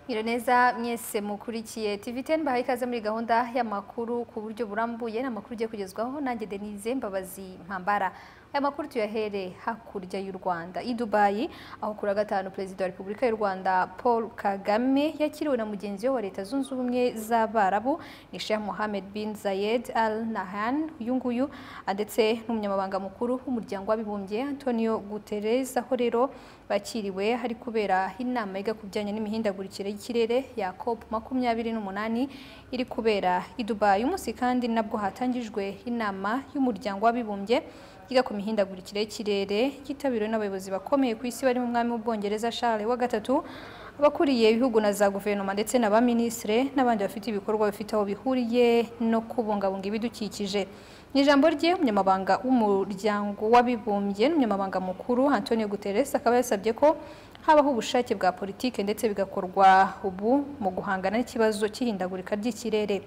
Nyiraneza mwese mukurikiye TV10 bahaye ikaze muri gahunda y'amakuru ku buryo burambuye ni amakuru ugiye kugezwaho nanjye Denise Mbabazi Mpambara aya makuru tuyahere hakurya y'u Rwanda i Dubai aho kuri wa gatanu Perezida wa Repubulika y'u Rwanda Paul Kagame yakiriwe na mugenzi we wa Leta Zunze Ubumwe z'Abarabu ni Sheikh Mohammed bin Zayed Al Nahyan uyu nguyu ndetse n'umunyamabanga mukuru w'umuryango w'abibumbye Antonio Guterres aho rero bakiriwe hari kubera inama yiga ku bijyanye n'imihindagurikire y'ikirere ya COP makumyabiri n'umunani iri kubera i Dubai uyu munsi kandi nabwo hatangijwe inama y'umuryango w'abibumbye yiga ku mihindagurikire y'ikirere yitabiriwe n'abayobozi bakomeye ku isi barimo umwami w'ubwongereza Charles wa gatatu abakuriye ibihugu na za guverinoma ndetse na ba minisitire n'abandi bafite ibikorwa bifite aho bihuriye no kubungabunga ibidukikije mu ijambo rye umunyamabanga w'umuryango w'abibumbye n'umunyamabanga mukuru Antonio Guterres akaba yasabye ko habaho ubushake bwa politike ndetse bigakorwa ubu mu guhangana n'ikibazo cy'ihindagurika ry'ikirere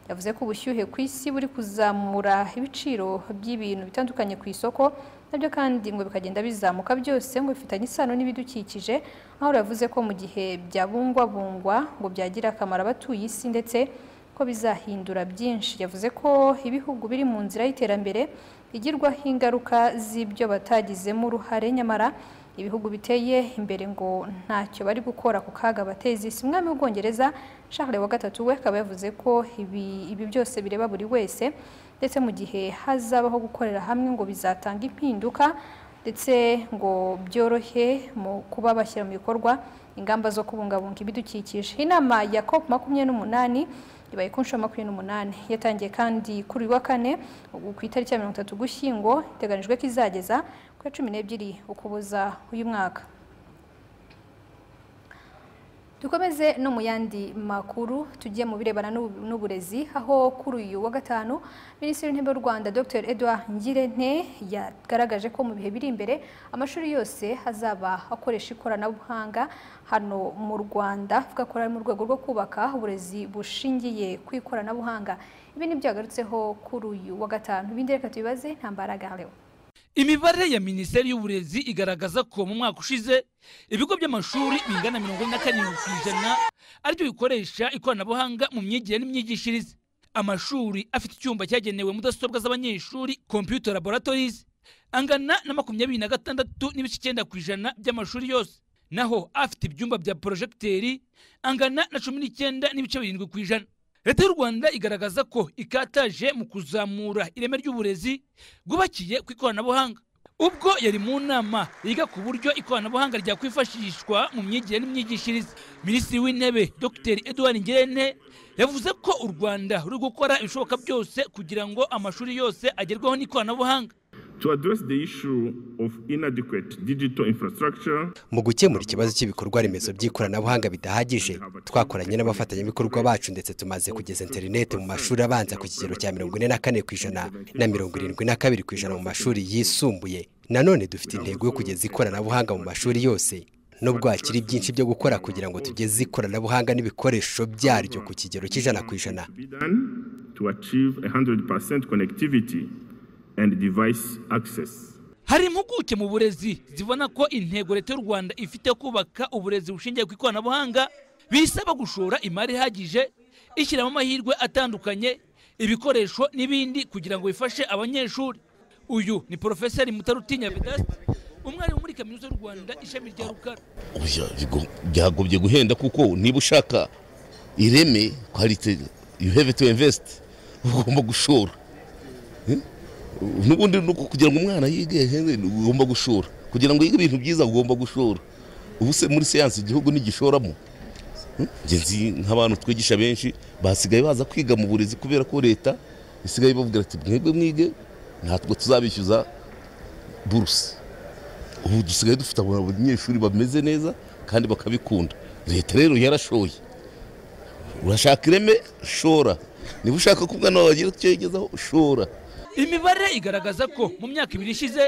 yavuze ko ubushyuhe ku isi buri kuzamura ibiciro by'ibintu bitandukanye ku isoko nabyo kandi ngo bikagenda bizamuka byose ngo bifitanye isano n'ibidukikije aho yavuze ko mu gihe byabungwabungwa ngo byagira akamaro abatuye isi ndetse ko bizahindura byinshi yavuze ko ibihugu biri mu nzira y'iterambere bigirwaho ingaruka z'ibyo batagizemo uruhare nyamara ibihugu biteye imbere ngo ntacyo bari gukora ku kaga bateza isi umwami w'ubwongereza Charles wa gatatu we akaba yavuze ko ibi, ibi byose bireba buri wese ndetse mu gihe hazabaho gukorera hamwe ngo bizatanga impinduka ndetse ngo byorohe mu kuba bashyira mu bikorwa ingamba zo kubungabunga ibidukikije inama ya COP makumyabiri n'umunani ibaye ku nshuro makumyabiri n'umunani yatangiye kandi kuri wa kane ku itariki ya mirongo itatu gushyingo iteganijwe ko izageza ku ya cumi n'ebyiri ukuboza uyu mwaka dukomeze no mu yandi makuru tujye mu birebana n'uburezi aho kuri uyu wa gatanu minisitiri w'intebe w'u rwanda dr edouard ngirente yagaragaje ko mu bihe biri imbere amashuri yose azaba akoresha ikoranabuhanga hano mu rwanda avuga ko ari mu rwego rwo kubaka uburezi bushingiye ku ikoranabuhanga ibi nibyo yagarutseho kuri uyu wa gatanu ibindi reka tubibaze nta mbaraga hariho imibare ya minisiteri y'uburezi igaragaza ko mu mwaka ushize ibigo by'amashuri bingana mirongo ine na karindwi ku ijana aribyo bikoresha ikoranabuhanga mu myigire n'imyigishirize amashuri afite icyumba cyagenewe mudasobwa z'abanyeshuri computer laboratories angana na makumyabiri na gatandatu n'ibice icyenda ku ijana by'amashuri yose naho afite ibyumba bya porojegiteri angana na cumi n'icyenda n'ibice birindwi ku ijana leta y'u rwanda igaragaza ko ikataje mu kuzamura ireme ry'uburezi bwubakiye ku ikoranabuhanga ubwo yari mu nama yiga ku buryo ikoranabuhanga ryakwifashishwa mu myigire n'imyigishirize minisitiri w'intebe dr edouard ngirente yavuze ko u rwanda ruri gukora ibishoboka byose kugira ngo amashuri yose agerweho n'ikoranabuhanga to address the issue of inadequate digital infrastructure mu gukemura ikibazo cy'ibikorwa remezo by'ikoranabuhanga bidahagije twakoranye n'abafatanyabikorwa bacu ndetse tumaze kugeza interineti mu mashuri abanza ku kigero cya mirongo ine na kane ku ijana na mirongo irindwi na kabiri ku ijana mu mashuri yisumbuye nanone dufite intego yo kugeza ikoranabuhanga mu mashuri yose nubwo hakiri byinshi byo gukora kugira ngo tugeze ikoranabuhanga n'ibikoresho byaryo ku kigero cy'ijana ku ijana to achieve 100% connectivity and device access. hari impuguke mu burezi zibona ko intego leta y'u rwanda ifite kubaka uburezi bushingiye ku ikoranabuhanga bisaba gushora imari ihagije ishyiramo amahirwe atandukanye ibikoresho n'ibindi kugira ngo bifashe abanyeshuri uyu ni porofeseri mutarutinya vedaste umwarimu muri kaminuza y'u rwanda ishami rya rukara byagobye guhenda kuko niba ushaka ireme kwalite you have to invest ugomba gushora n'ubundi kugira ngo umwana yige ugomba gushora kugira ngo yige ibintu byiza ugomba gushora ubu se muri siyansi igihugu ntigishoramo ngenzi nk'abantu twigisha benshi basigaye baza kwiga mu burezi kubera ko leta isigaye ibabwira ati mwebwe mwige ntabwo tuzabishyuza buruse ubu dusigaye dufite abanyeshuri bameze neza kandi bakabikunda leta rero yarashoye urashaka ireme shora niba ushaka ko umwana wawe agira icyo yigezaho shora imibare igaragaza ko mu myaka ibiri ishize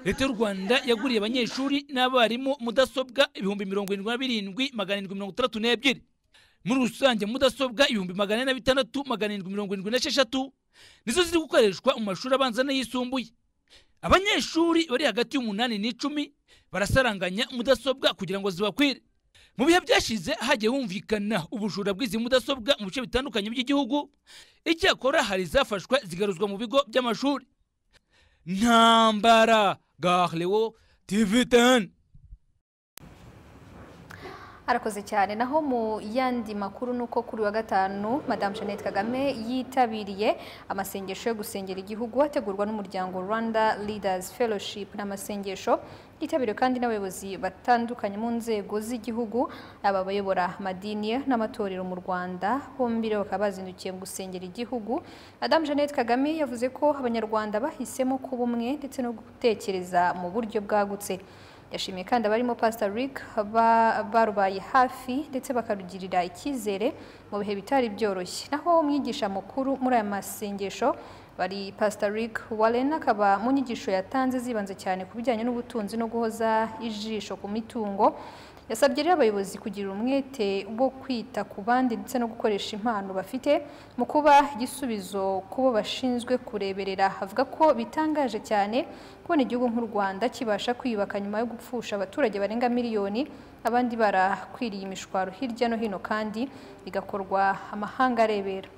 leta y'u rwanda yaguriye abanyeshuri n'abarimu mudasobwa ibihumbi mirongo irindwi na birindwi magana arindwi mirongo itandatu n'ebyiri muri rusange mudasobwa ibihumbi magana ane na bitandatu magana arindwi mirongo irindwi n'esheshatu nizo ziri gukoreshwa mu mashuri abanza n'ayisumbuye abanyeshuri bari hagati y'umunani n'icumi barasaranganya mudasobwa kugira ngo zibakwire mu bihe byashize hagiye humvikana ubujura bw'izi mudasobwa mu bice bitandukanye by'igihugu icyakora hari izafashwe zigaruzwa mu bigo by'amashuri ntambara garewo tivi teni arakoze cyane naho mu yandi makuru ni uko kuri wa gatanu madamu jeannette kagame yitabiriye amasengesho yo gusengera igihugu ategurwa n'umuryango rwanda leaders fellowship n'amasengesho yitabiriwe kandi n'abayobozi batandukanye mu nzego z'igihugu aba bayobora amadini n'amatorero mu rwanda bombi rero bakaba bazindukiye mu gusengera igihugu madamu jeannette kagame yavuze ko abanyarwanda bahisemo kuba umwe ndetse no gutekereza mu buryo bwagutse yashimiye kandi abarimo pastor rick barubaye hafi ndetse bakarugirira icyizere mu bihe bitari byoroshye naho umwigisha mukuru muri aya masengesho bari pastor rick warren akaba mu nyigisho yatanze zibanze cyane ku bijyanye n'ubutunzi no guhoza ijisho ku mitungo yasabye rero abayobozi kugira umwete wo kwita ku bandi ndetse no gukoresha impano bafite mu kuba igisubizo ku bo bashinzwe kureberera avuga ko bitangaje cyane kubona igihugu nk'u rwanda kibasha kwiyubaka nyuma yo gupfusha abaturage barenga miliyoni abandi barakwiriye imishwaro hirya no hino kandi bigakorwa amahanga arebera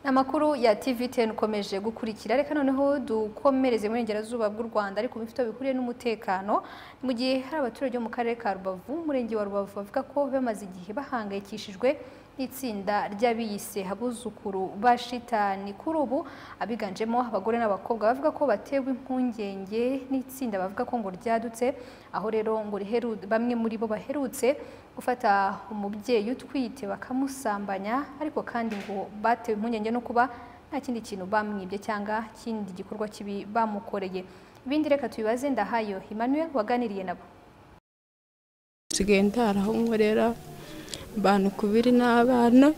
amakuru ya TVTN ukomeje gukurikira reka noneho dukomereze mu burengerazuba bw'u Rwanda ariko bifite bihuriye n'umutekano mu gihe hari abaturage bo mu karere ka Rubavu umurenge wa Rubavu bavuga ko bamaze igihe bahangayikishijwe n'itsinda ry'abiyise abuzukuru ba shitani kuri ubu abiganjemo abagore n'abakobwa bavuga ko batewe impungenge n'itsinda bavuga ko ngo ryadutse aho rero ngo riheru bamwe muri bo baherutse gufata umubyeyi utwite bakamusambanya ariko kandi ngo batewe impungenge no kuba nta kindi kintu bamwibye cyangwa kindi gikorwa kibi bamukoreye ibindi reka tubibaze ndahayo Emmanuel waganiriye nabo nsigaye ndaraho nkorera abantu kubiri n'abana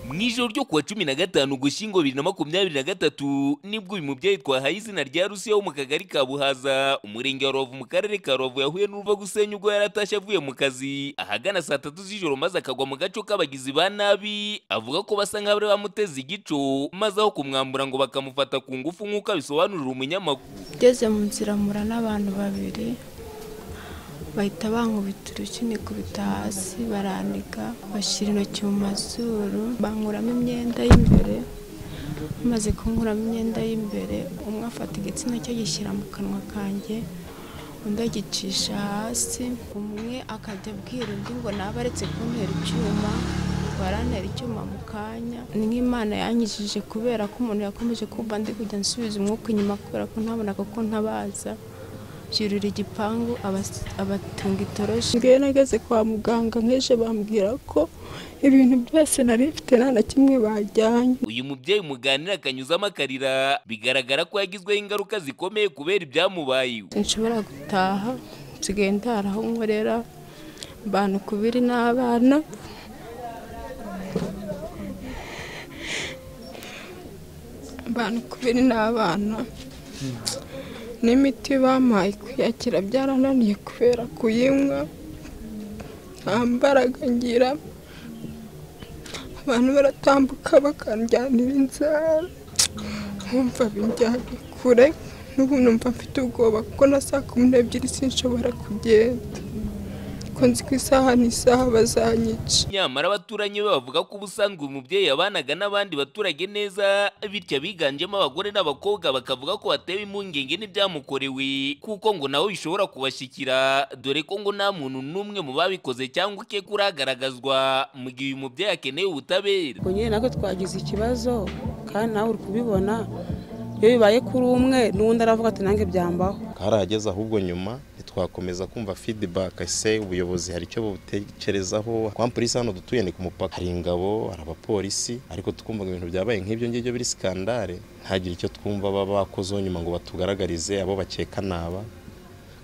mu ijoro ryo kuwa cumi na gatanu gushyingo bibiri na makumyabiri na gatatu nibwo uyu mubyeyi twahaye izina rya rusiya wo mu kagari ka buhaza umurenge wa rubavu mu karere ka rubavu yahuye n'uruva gusenya ubwo yari atashye avuye mu kazi ahagana saa tatu z'ijoro maze akagwa mu gaco k'abagizi ba nabi avuga ko basa nk'abari bamuteze igico maze aho kumwambura ngo bakamufata ku ngufu nk'uko abisobanurira umunyamakuru ngeze mu nzira mura n'abantu babiri bahita bankubita urushyi nikubita hasi baranika bashyira intoki mu mazuru bankuramo imyenda y'imbere bamaze kunkuramo imyenda y'imbere umwe afata igitsina cye agishyira mu kanwa kanjye undi agicisha hasi umwe akajya abwira undi ngo naba aretse kuntera icyuma barantera icyuma mu kanya ni nk'imana yanyijije kubera ko umuntu yakomeje kumva ndi kujya nsubiza umwuka inyuma kubera ko ntabonaga ko ntabaza byurira igipangu abas- abatunga itoroshi ngewe nageze kwa muganga nk'ejo bambwira ko ibintu byose nari mfite nta na kimwe bajyanye uyu mubyeyi muganira akanyuzamo akarira bigaragara ko yagizweho ingaruka zikomeye kubera ibyamubayeho sinshobora gutaha nsigaye ndara aho nkorera abantu kubiri n'abana abantu kubiri n'abana n'imiti bampaye kuyakira byarananiye kubera kuyinywa nta mbaraga ngira abantu baratambuka bakanjyanira inzara nkumva binjyanye kure n'ubu numva mfite ubwoba kuko na saa kumi n'ebyiri sinshobora kugenda kuko nzi ko isaha n'isaha bazanyica nyamara abaturanyi be bavuga ko ubusanzwe uyu mubyeyi yabanaga n'abandi baturage neza bityo abiganjemo abagore n'abakobwa bakavuga ko batewe impungenge n'ibyamukorewe kuko ngo nawe bishobora kubashyikira dore ko ngo nta muntu n'umwe mu babikoze cyangwa ukeka uragaragazwa mu gihe uyu mubyeyi akeneye ubutabera ubwo nyine nako twagize ikibazo kandi nawe uri kubibona iyo bibaye kuri umwe n'undi aravuga ati nange byambaho karahageze ahubwo nyuma ntitwakomeza kumva feedback ese ubuyobozi hari icyo butekerezaho kwa polisi hano dutuye ni ku mupaka hari ingabo hari abapolisi ariko twumvaga ibintu byabaye nk'ibyo ngibyo biri skandale ntagire icyo twumva baba bakozeho nyuma ngo batugaragarize abo bakeka naba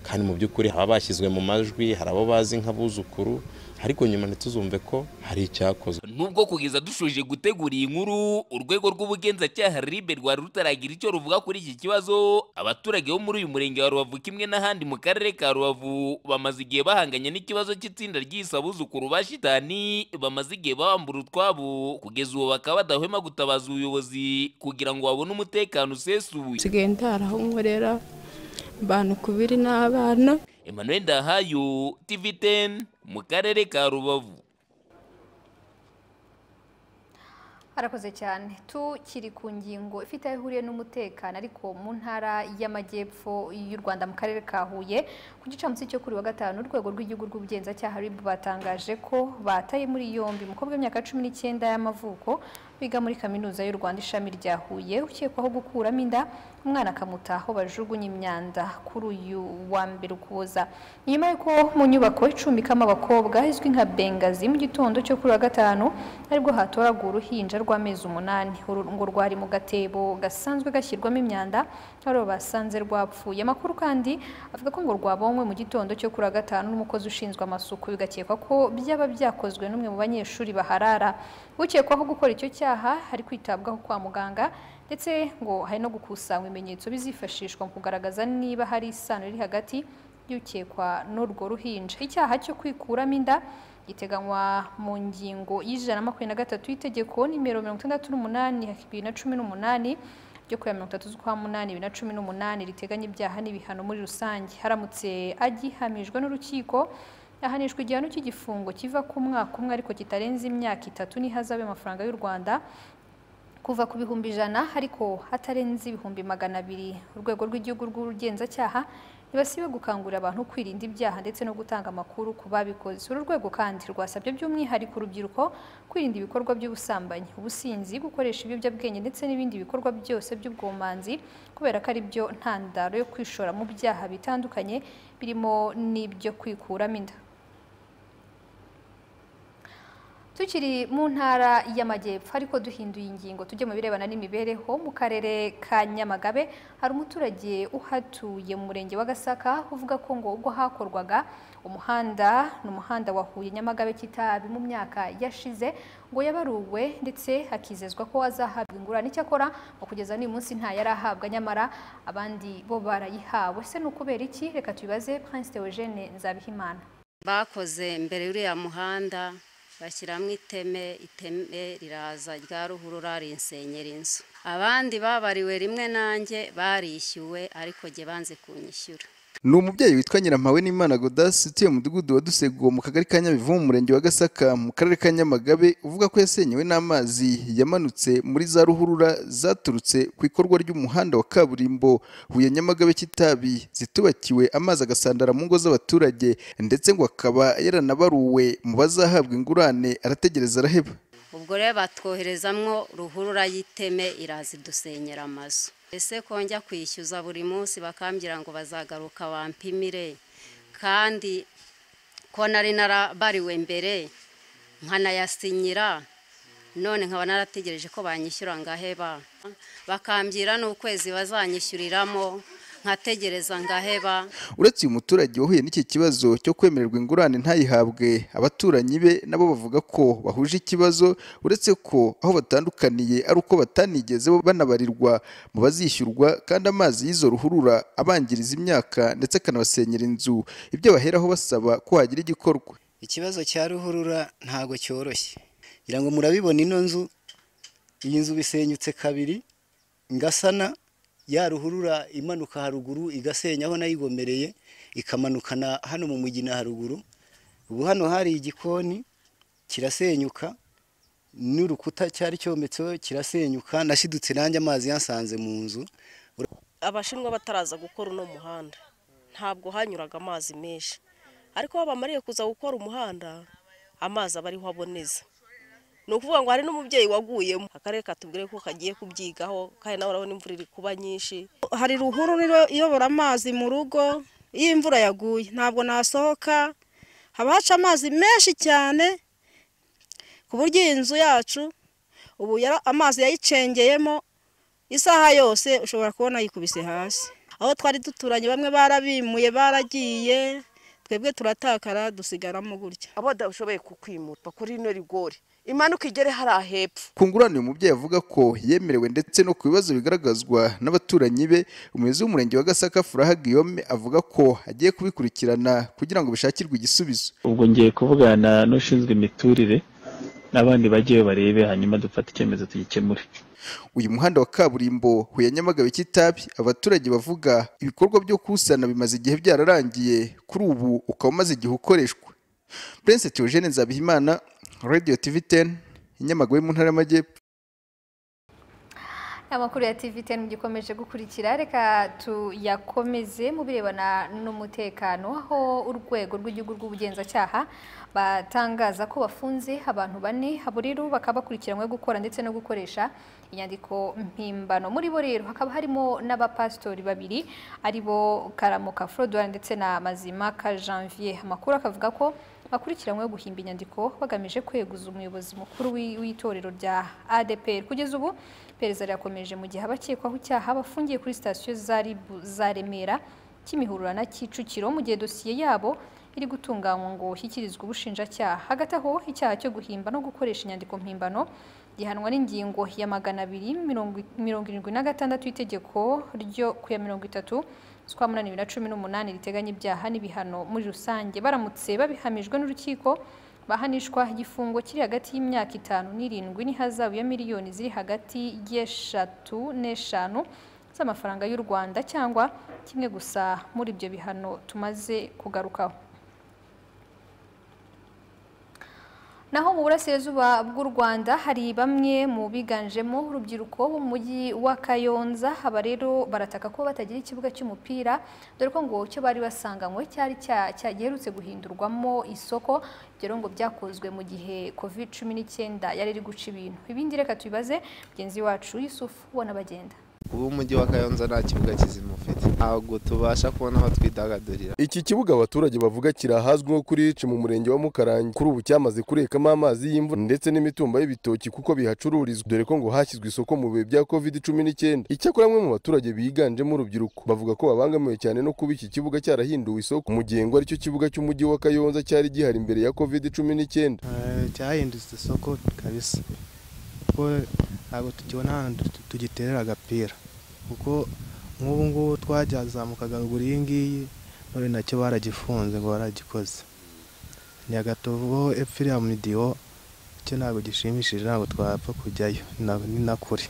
kandi mu by'ukuri haba bashyizwe mu majwi hari abo bazi nk'abuzukuru ariko nyuma ntituzumve ko hari icyakozwe nubwo kugeza dushoje gutegura iyi nkuru urwego rw'ubugenzacyaha ribe rwari rutaragira icyo ruvuga kuri iki kibazo abaturage bo muri uyu murenge wa rubavu kimwe n'ahandi mu karere ka rubavu bamaze igihe bahanganye n'ikibazo cy'itsinda ry'isabuzukuru ba shitani bamaze igihe babambura utwabo kugeza ubu bakaba badahwema gutabaza ubuyobozi kugira ngo babone umutekano usesuye nsigaye ndara aho nkorera abantu kubiri n'abana emmanuel ndahayo tv 10 mu karere ka rubavu arakoze cyane tukiri ku ngingo ifite aho ihuriye n'umutekano ariko mu ntara y'amajyepfo y'u rwanda mu karere ka huye ku gicamunsi cyo kuri wa gatanu urwego rw'igihugu rw'ubugenzacyaha rib batangaje ko bataye muri yombi umukobwa w'imyaka cumi n'icyenda y'amavuko wiga muri kaminuza y'u rwanda ishami rya huye ukekwaho gukuramo inda umwana akamuta aho bajugunya imyanda kuri uyu wa mbere ukuboza nyuma y'uko mu nyubako icumbikamo abakobwa izwi nka bengazi mu gitondo cyo kuri wa gatanu aribwo hatoraga uruhinja rw'amezi umunani uru ngo rwari mu gatebo gasanzwe gashyirwamo imyanda ari basanze rwapfuye amakuru kandi avuga ko ngo rwabonywe mu gitondo cyo kuri wa gatanu n'umukozi ushinzwe amasuku bigakekwa ko byaba byakozwe n'umwe mu banyeshuri baharara ukekwaho gukora icyo cyaha ari kwitabwaho kwa muganga ndetse ngo hari no gukusanya ibimenyetso bizifashishwa mu kugaragaza niba hari isano iri hagati y'ukekwa n'urwo ruhinja icyaha cyo kwikuramo inda giteganywa mu ngingo y'ijana na makumyabiri na gatatu y'itegeko nimero mirongo itandatu n'umunani bibiri na cumi n'umunani ryo kuya mirongo itatu z'ukwa munani bibiri na cumi n'umunani riteganya ibyaha n'ibihano muri rusange haramutse agihamijwe n'urukiko ahanishwa igihano cy'igifungo kiva ku mwaka umwe ariko kitarenze imyaka itatu n'ihazabe amafaranga y'u rwanda kuva ku bihumbi ijana ariko hatarenze ibihumbi magana abiri urwego rw'igihugu rw'ubugenzacyaha ntibasibe gukangurira abantu kwirinda ibyaha ndetse no gutanga amakuru ku babikoze uru rwego kandi rwasabye by'umwihariko urubyiruko kwirinda ibikorwa by'ubusambanyi ubusinzi gukoresha ibiyobyabwenge ndetse n'ibindi bikorwa byose by'ubwomanzi kubera ko ari byo ntandaro yo kwishora mu byaha bitandukanye birimo n'ibyo kwikuramo inda tukiri mu ntara y'amajyepfo ariko duhinduye ingingo tujye mu birebana n'imibereho mu karere ka nyamagabe hari umuturage uhatuye mu murenge wa gasaka uvuga ko ngo ubwo hakorwaga umuhanda ni umuhanda wahuye nyamagabe kitabi mu myaka yashize ngo yabaruwe ndetse hakizezwa ko azahabwa ingurane icyakora mu kugeza n'uyu munsi nta yari ahabwa nyamara abandi bo barayihawe se ni ukubera iki reka tubibaze prince Theogene nzabihimana bakoze mbere y'uriya muhanda bashyiramo iteme iteme riraza rya ruhurura rinsenyera inzu abandi babariwe rimwe nanjye barishyuwe ariko jye banze kunyishyura ni umubyeyi witwa nyirampawe n'imana godasi utuye mudugudu wa duseguwo mu kagari ka nyabivu mu murenge wa gasaka mu karere ka nyamagabe uvuga ko yasenyewe n'amazi yamanutse muri za ruhurura zaturutse ku ikorwa ry'umuhanda wa kaburimbo huye nyamagabe kitabi zitubakiwe amazi agasandara mu ngo z'abaturage ndetse ngo akaba yaranabaruwe mu bazahabwa ingurane arategereza araheba ubwo rero batwoherezamwo ruhurura y'iteme iraza idusenyera amazu ese ko njya kwishyuza buri munsi bakambwira ngo bazagaruka bampimire kandi ko nari narabariwe mbere nkanayasinyira none nkaba narategereje ko banyishyura ngaheba bakambwira n'ukwezi bazanyishyuriramo nkategereza ngaheba uretse uyu muturage wahuye n'iki kibazo cyo kwemererwa ingurane ntayihabwe abaturanyi be nabo bavuga ko bahuje ikibazo uretse ko aho batandukaniye ari uko batanigeze banabarirwa mu bazishyurwa kandi amazi y'izo ruhurura abangiriza imyaka ndetse akanabasenyera inzu ibyo baheraho basaba ko hagira igikorwa ikibazo cya ruhurura ntabwo cyoroshye ngira ngo murabibona ino nzu iyi nzu bisenyutse kabiri ngasana ya ruhurura imanuka haruguru igasenya aho nayigomereye ikamanukana hano mu mugina haruguru ubu hano hari igikoni kirasenyuka n'urukuta cyari cyometseho kirasenyuka nashidutse nanjye amazi yasanze mu nzu abashinwa bataraza gukora uno muhanda ntabwo hanyuraga amazi menshi ariko aho bamariye kuza gukora umuhanda amazi aba ariho aboneza ni ukuvuga ngo hari n'umubyeyi waguyemo akarere katubwire ko kagiye kubyigaho kandi nawe urabona imvura iri kuba nyinshi hari ruhurura iyobora amazi mu rugo iyo imvura yaguye ntabwo nasohoka haba haca amazi menshi cyane ku buryo iyi nzu yacu ubu amazi yayicengeyemo isaha yose ushobora kubona yikubise hasi aho twari duturanye bamwe barabimuye baragiye twebwe turatakara dusigaramo gutya abadashoboye kukwimurwa kuri ino rigori imanuka igere hariya hepfo ku ngurane uyu mubyeyi avuga ko yemerewe ndetse no ku bibazo bigaragazwa n'abaturanyi be umuyobozi w'umurenge wa gasaka furaha guillaume avuga ko agiye kubikurikirana kugira ngo bishakirwe igisubizo ubwo ngiye kuvugana n'ushinzwe imiturire n'abandi bajyeyo barebe hanyuma dufate icyemezo tugikemure uyu muhanda wa kaburimbo huye nyamagabe kitabi abaturage bavuga ibikorwa byo kuwusana bimaze igihe byararangiye kuri ubu ukaba umaze igihe ukoreshwa prince theogene nzabihimana radio tv 10 inyamagabe mu ntara y'amajyepfo amakuru ya TVTN mugikomeje gukurikira reka tuyakomeze mu birebana n'umutekano aho urwego rw'igihugu rw'ubugenzacyaha batangaza ko bafunze abantu bane aburiru bakaba bakurikiranywe gukora ndetse no gukoresha inyandiko mpimbano muri bo rero hakaba harimo n'abapasitori babiri ari bo karamuka forodora ndetse na mazimaka janvier amakuru akavuga ko bakurikiranyweho guhimba inyandiko bagamije kweguza umuyobozi mukuru w'i- w'itorero rya ADPR kugeza ubu iperereza rirakomeje mu gihe abakekwaho icyaha bafungiye kuri sitasiyo za Ribu- za Remera Kimihurura na Kicukiro mu gihe dosiye yabo iri gutunganywa ngo ishyikirizwe ubushinjacyaha hagati aho icyaha cyo guhimba no gukoresha inyandiko mpimbano gihanwa n'ingingo ya magana abiri mirongo i- mirongo irindwi na gatandatu y'itegeko ryo ku ya mirongo itatu z'ukwa munani bibiri na cumi n'umunani riteganya ibyaha n'ibihano muri rusange baramutse babihamijwe n'urukiko bahanishwa igifungo kiri hagati y'imyaka itanu n'irindwi n'ihazabu ya miliyoni ziri hagati y'eshatu n'eshanu z'amafaranga y'u rwanda cyangwa kimwe gusa muri ibyo bihano tumaze kugarukaho naho mu burasirazuba bw'u Rwanda hari bamwe mu biganjemo urubyiruko bo mu mujyi wa Kayonza aba rero barataka ko batagira ikibuga cy'umupira dore ko ngo cyo bari basanganywe cyari cya- cyagiherutse guhindurwamo isoko ibyo rero ngo byakozwe mu gihe covid cumi n'icyenda yari iri guca ibintu ibindi reka tubibaze mugenzi wacu Yusufu wanabagenda ubu umujyi wa kayonza nta kibuga kizima ufite ntabwo tubasha kubona aho twidagadurira Iki kibuga abaturage bavuga kiri ahazwi nko kuri Hici mu murenge wa Mukarange kuri ubu cyamaze kurekamo amazi y'imvura ndetse n'imitumba y'ibitoki kuko bihacururizwa dore ko ngo hashyizwe isoko mu bihe bya covid cumi n'icyenda icyakora bamwe mu baturage biganjemo urubyiruko bavuga ko babangamiwe cyane no kuba iki kibuga cyarahinduwe isoko mu gihe ngo aricyo kibuga cy'umujyi wa Kayonza cyari gihari mbere ya covid cumi n'icyenda Eh, cyahindutse isoko kabisa kuko ntabwo tukibona ahantu tu- tugiterera agapira kuko nk'ubu ngubu twazamukaga ruguru iyi ngiyi none nacyo baragifunze ngo baragikoze nyagatovu epfo iriya mudiyo cyo ntabwo gishimishije ntabwo twapfa kujyayo na- ni na kure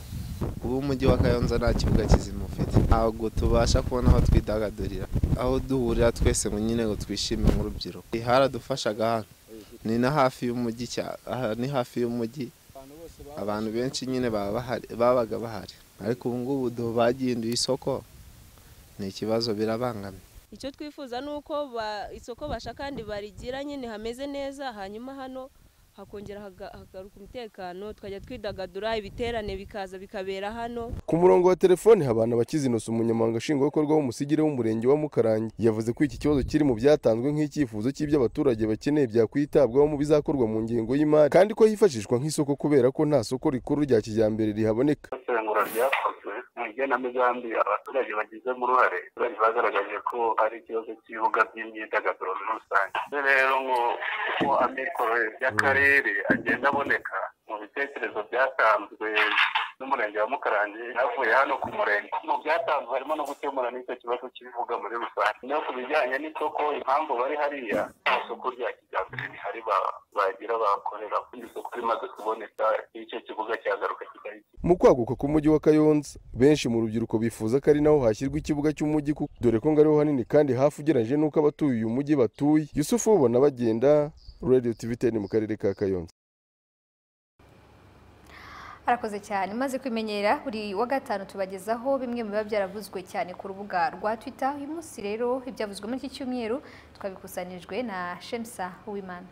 ubu umujyi wa kayonza nta kibuga kizima ufite ntabwo tubasha kubona aho twidagadurira aho duhurira twese ngo nyine ngo twishime nk'urubyiruko haradufashaga hano ni na hafi y'umujyi cya- aha ni hafi y'umujyi abantu benshi nyine baba bahari- babaga bahari ariko ubu ngubu do- bagihinduye isoko ni ikibazo birabangamye icyo twifuza ni uko ba- isoko basha kandi barigira nyine hameze neza hanyuma hano hakongera haga- hagaruka umutekano tukajya twidagadura ibiterane bikaza bikabera hano Ku murongo wa telefoni Habana Bakizinosa umunyamabanga nshingwabikorwa w'umusigire w'umurenge wa Mukarange yavuze ko iki kibazo kiri mu byatanzwe nk'icyifuzo cy'ibyo abaturage bakeneye byakwitabwaho mu bizakorwa mu ngengo y'imari kandi ko hifashishwa nk'isoko kubera ko nta soko rikuru rya kijyambere rihaboneka isesengura ryakozwe mu igenamigambi abaturage bagizemo uruhare abaturage bagaragaje ko ari ikibazo cy'ibibuga by'imyidagaduro muri rusange Ese rero ngo uko amikoro y'akarere agenda aboneka mu bitekerezo byatanzwe n'umurenge wa mukarange havuye hano ku murenge mu byatanzwe harimo no gukemura n'icyo kibazo cy'ibivuga muri rusange no ku bijyanye n'isoko impamvu bari hariya nta soko rya kijyambere rihari ba- bagira bakorera kuko isoko rimaze kuboneka icyo kibuga cyagaruka kigali mu kwaguka k'umujyi wa Kayonza benshi mu rubyiruko bifuza ko ari naho hashyirwa ikibuga cy'umujyi kuko dore ko ngo ariho hanini kandi hafi ugereranyije n'uko abatuye uyu mujyi batuye Yusufu ubona bagenda Radio TV 10 mu karere ka Kayonza arakoze cyane maze kwimenyera buri wa gatanu tubagezaho bimwe mu biba byaravuzwe cyane ku rubuga rwa twitter uyu munsi rero ibyavuzwe muri iki cyumweru twabikusanyirijwe na shemsa uwimana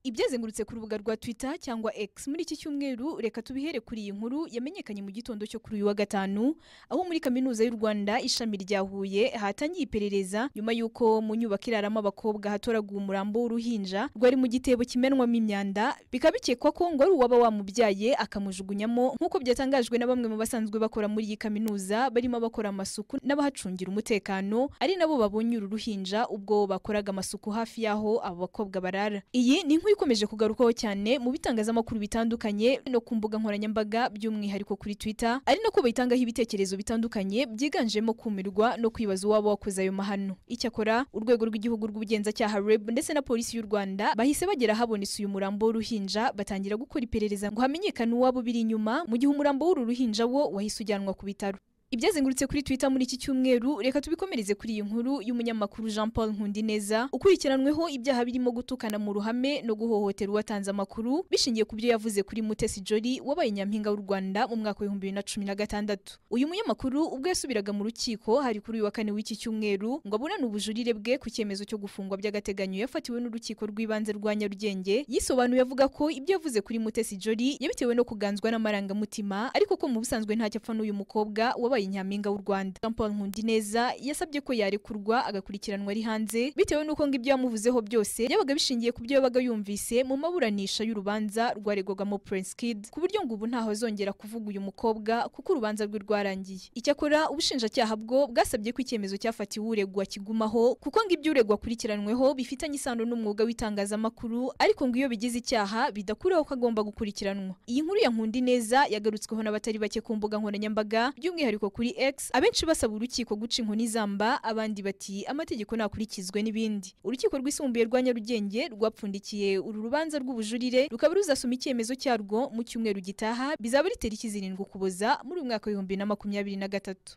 ibyazengurutse ku rubuga rwa twitter cyangwa x muri iki cyumweru reka tubihere kuri iyi nkuru yamenyekanye mu gitondo cyo kuri uyu wa gatanu aho muri kaminuza y'u rwanda ishami rya huye hatangiye iperereza nyuma y'uko mu nyubako iraramo abakobwa hatoraguwe umurambo w'uruhinja rwari mu gitebo kimenwamo imyanda bikaba bikekwa ko ngo ari uwaba wamubyaye akamujugunyamo nk'uko byatangajwe na bamwe mu basanzwe bakora muri iyi kaminuza barimo abakora amasuku n'abahacungira umutekano ari nabo babonye uru ruhinja ubwo bakoraga amasuku hafi y'aho abo bakobwa barara iyi ni inkuru inkuru ikomeje kugarukwaho cyane mu bitangazamakuru bitandukanye no ku mbuga nkoranyambaga by'umwihariko kuri twitter ari nako bayitangaho ibitekerezo bitandukanye byiganjemo kumirwa no kwibaza uwaba wakoze ayo mahano icyakora urwego rw'igihugu rw'ubugenzacyaha reb ndetse na polisi y'u rwanda bahise bagera habonetse uyu murambo w'uruhinja batangira gukora iperereza ngo hamenyekane uwaba ubiri inyuma mu gihe umurambo w'uru ruhinja wo wahise ujyanwa ku bitaro ibyazengurutse kuri twitter muri iki cyumweru reka tubikomereze kuri iyi nkuru y'umunyamakuru jean paul nkundineza ukurikiranweho ibyaha birimo gutukana mu ruhame no guhohotera uwatanze amakuru bishingiye ku byo yavuze kuri mutesi jolly wabaye nyampinga w'u rwanda mu mwaka w'ibihumbi bibiri na cumi na gatandatu uyu munyamakuru ubwo yasubiraga mu rukiko hari kuri uyu wa kane w'iki cyumweru ngo aburane ubujurire bwe ku cyemezo cyo gufungwa by'agateganyo yafatiwe n'urukiko rw'ibanze rwa nyarugenge yisobanuye avuga ko ibyo yavuze kuri mutesi jolly yabitewe no kuganzwa n'amarangamutima ariko ko mu busanzwe ntacyo apfa n'uyu mukobwa wabaye wabaye nyampinga w'u Rwanda Jean Paul Nkundineza yasabye ko yarekurwa agakurikiranwa ari hanze bitewe n'uko ngo ibyo yamuvuzeho byose yabaga bishingiye ku byo yabaga yumvise mu maburanisha y'urubanza rwaregwagamo Prince Kid ku buryo ngo ubu ntaho azongera kuvuga uyu mukobwa kuko urubanza rwe rwarangiye icyakora ubushinjacyaha bwo bwasabye ko icyemezo cyafatiwe uregwa kigumaho kuko ngo ibyo uregwa akurikiranyweho bifitanye isano n'umwuga w'itangazamakuru ariko ngo iyo bigize icyaha bidakuraho ko agomba gukurikiranwa iyi nkuru ya Nkundineza yagarutsweho n'abatari bake ku mbuga nkoranyambaga by'umwihariko kuri X abenshi basaba urukiko guca inkoni zamba abandi bati amategeko nakurikizwe n'ibindi urukiko rwisumbuye rwa Nyarugenge rwapfundikiye uru rubanza rw'ubujurire rukaba ruzasoma icyemezo cyarwo mu cyumweru gitaha bizaba ari tariki zirindwi ukuboza muri uyu mwaka w'ibihumbi bibiri na makumyabiri na gatatu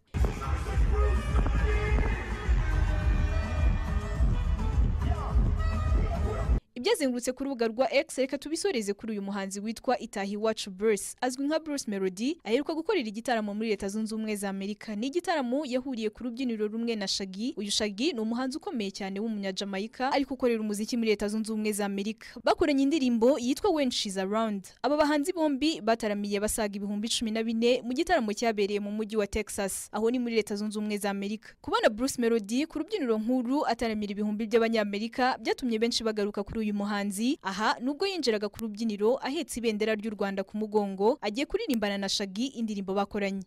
ibyazengurutse ku rubuga rwa X reka tubisoreze kuri uyu muhanzi witwa Itahi Wacu Bruce azwi nka Bruce Melody aheruka gukorera igitaramo muri Leta Zunze Ubumwe za Amerika ni igitaramo yahuriye ku rubyiniro rumwe na Shaggy uyu Shaggy ni umuhanzi ukomeye cyane w'umunyajamaika ariko ukorera umuziki muri Leta Zunze Ubumwe za Amerika bakoranye indirimbo yitwa When She's Around aba bahanzi bombi bataramiye basaga ibihumbi cumi na bine mu gitaramo cyabereye mu mujyi wa Texas aho ni muri Leta Zunze Ubumwe za Amerika kubona Bruce Melody ku rubyiniro nkuru ataramira ibihumbi by'abanyamerika byatumye benshi bagaruka kuri uyu uyu muhanzi aha nubwo yinjiraga ku rubyiniro ahetse ibendera ry'u Rwanda ku mugongo agiye kuririmbana na Shaggy indirimbo bakoranye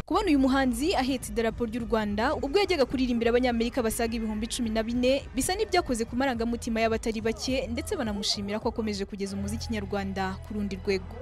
kubona uyu muhanzi ahetse idarapo ry'u Rwanda ubwo yajyaga kuririmbira abanyamerika basaga ibihumbi cumi na bine bisa n'ibyakoze ku marangamutima y'abatari bake ndetse banamushimira ko akomeje kugeza umuziki nyarwanda ku rundi rwego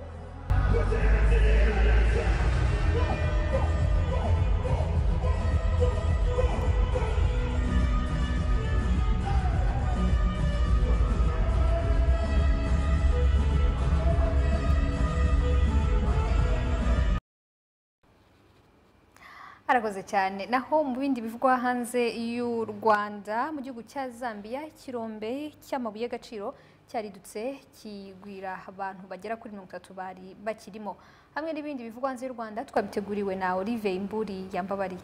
arakoze cyane naho mu bindi bivugwa hanze y'u rwanda mu gihugu cya zambia ikirombe cy'amabuye y'agaciro cyaridutse kigwira abantu bagera kuri mirongo itatu bari bakirimo hamwe n'ibindi bivugwa hanze y'u rwanda twabiteguriwe na olive imburi yambabariye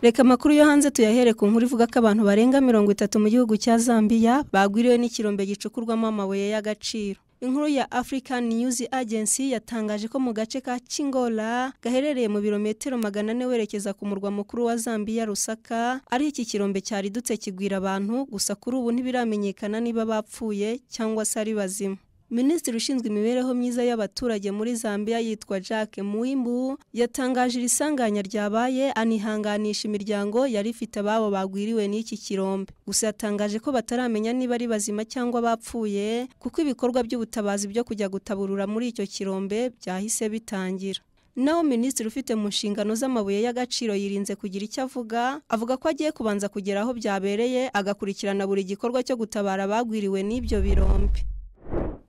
reka amakuru yo hanze tuyahere ku nkuru ivuga ko abantu barenga mirongo itatu mu gihugu cya zambia bagwiriwe n'ikirombe gicukurwamo amabuye y'agaciro inkuru ya African News Agency yatangaje ko mu gace ka Chingola gaherereye mu birometero magana ane werekeza ku murwa mukuru wa Zambia Lusaka ari iki kirombe cyaridutse kigwira abantu gusa kuri ubu ntibiramenyekana niba bapfuye cyangwa se ari bazima Minisitiri ushinzwe imibereho myiza y'abaturage muri Zambia yitwa Jacques Muimbu yatangaje irisanganya ryabaye anihanganisha imiryango yari ifite ababo bagwiriwe n'iki kirombe gusa yatangaje ko bataramenya niba ari bazima cyangwa bapfuye kuko ibikorwa by'ubutabazi byo kujya gutaburura muri icyo kirombe byahise bitangira naho minisitiri ufite mu nshingano z'amabuye y'agaciro yirinze kugira icyo avuga avuga ko agiye kubanza kugera aho byabereye agakurikirana buri gikorwa cyo gutabara abagwiriwe n'ibyo birombe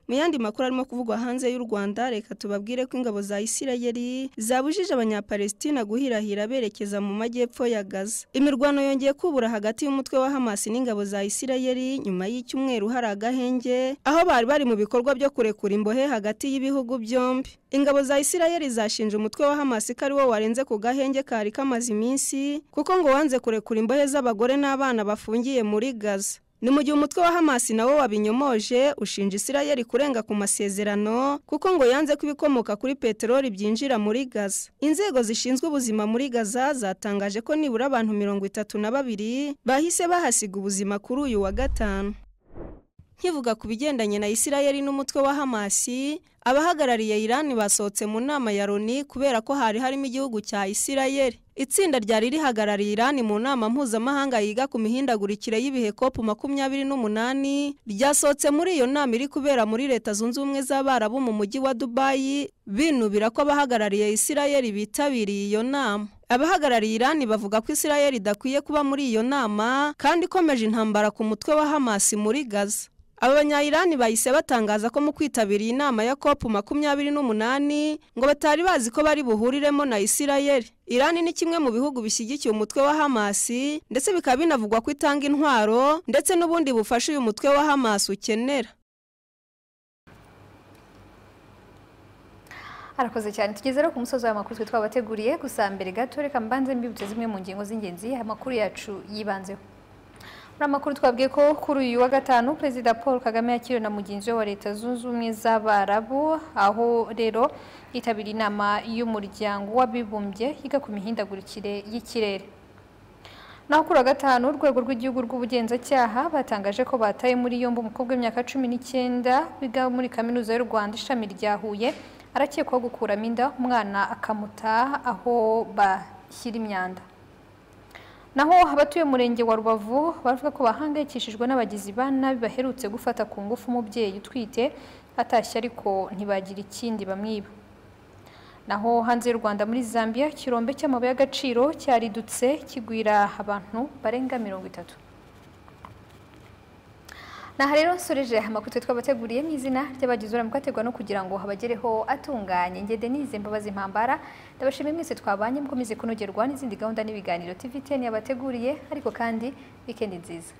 mu yandi makuru arimo kuvugwa hanze y'u rwanda reka tubabwire ko ingabo za isirayeli zabujije abanyapalestina guhirahira berekeza mu majyepfo ya gaza imirwano yongeye kubura hagati y'umutwe wa hamasi n'ingabo za isirayeli nyuma y'icyumweru hari agahenge aho bari bari mu bikorwa byo kurekura imbohe hagati y'ibihugu byombi ingabo za isirayeli zashinje umutwe wa hamasi ko ari wo warenze ku gahenge kari kamaze iminsi kuko ngo wanze kurekura imbohe z'abagore n'abana bafungiye muri gaza ni mu gihe umutwe wa hamasi nawo wabinyomoje ushinja isirayeli kurenga ku masezerano kuko ngo yanze ko ibikomoka kuri peteroli byinjira muri gaza inzego zishinzwe ubuzima muri gaza zatangaje ko nibura abantu mirongo itatu na babiri bahise bahasiga ubuzima kuri uyu wa gatanu nkivuga ku bigendanye na isirayeli n'umutwe wa hamasi abahagarariye irani basohotse mu nama ya loni kubera ko hari harimo igihugu cya isirayeli itsinda ryari rihagarariye irani mu nama mpuzamahanga yiga ku mihindagurikire y'ibihe kopu makumyabiri n'umunani ryasohotse muri iyo nama iri kubera muri leta zunze ubumwe z'abarabu mu mujyi wa dubayi binubira ko abahagarariye isirayeli bitabiriye iyo nama abahagarariye irani bavuga ko isirayeli idakwiye kuba muri iyo nama kandi ikomeje intambara ku mutwe wa hamasi muri gaza aba banyayirani bahise batangaza ko mu kwitabira inama ya kopu makumyabiri n'umunani ngo batari bazi ko bari buhuriremo na isirayeli irani ni kimwe mu bihugu bishyigikiye umutwe wa hamasi ndetse bikaba binavugwa ko itanga intwaro ndetse n'ubundi bufasha uyu mutwe wa hamasi ukenera arakoze cyane tugeze rero ku musozi w'amakuru twe twabateguriye gusa mbere gato reka mbanze mbibutse zimwe mu ngingo z'ingenzi amakuru yacu yibanzeho muri amakuru twabwiye ko kuri uyu wa gatanu perezida paul kagame yakiriwe na mugenzi we wa leta zunze ubumwe z'abarabu aho rero yitabira inama y'umuryango w'abibumbye yiga ku mihindagurikire y'ikirere naho kuri wa gatanu urwego rw'igihugu rw'ubugenzacyaha batangaje ko bataye muri yombi umukobwa w'imyaka cumi n'icyenda wiga muri kaminuza y'u rwanda ishami rya huye arakekwaho gukuramo inda umwana akamuta aho bashyira imyanda naho abatuye umurenge wa rubavu bavuga ko bahangayikishijwe n'abagizi ba nabi baherutse gufata ku ngufu umubyeyi utwite atashye ariko ntibagira ikindi bamwiba naho hanze y'u rwanda muri zambia ikirombe cy'amabuye y'agaciro cyaridutse kigwira abantu barenga mirongo itatu aha rero nsoreje amakuru twabateguriye mu izina ry'abagize uruhare mu kuyategura no kugira ngo habagereho atunganye nge denise mbabazi impambara ndabashimiye mwese twabanye mukomeze kunogerwa n'izindi gahunda n'ibiganiro tiviteni yabateguriye ariko kandi wikendi nziza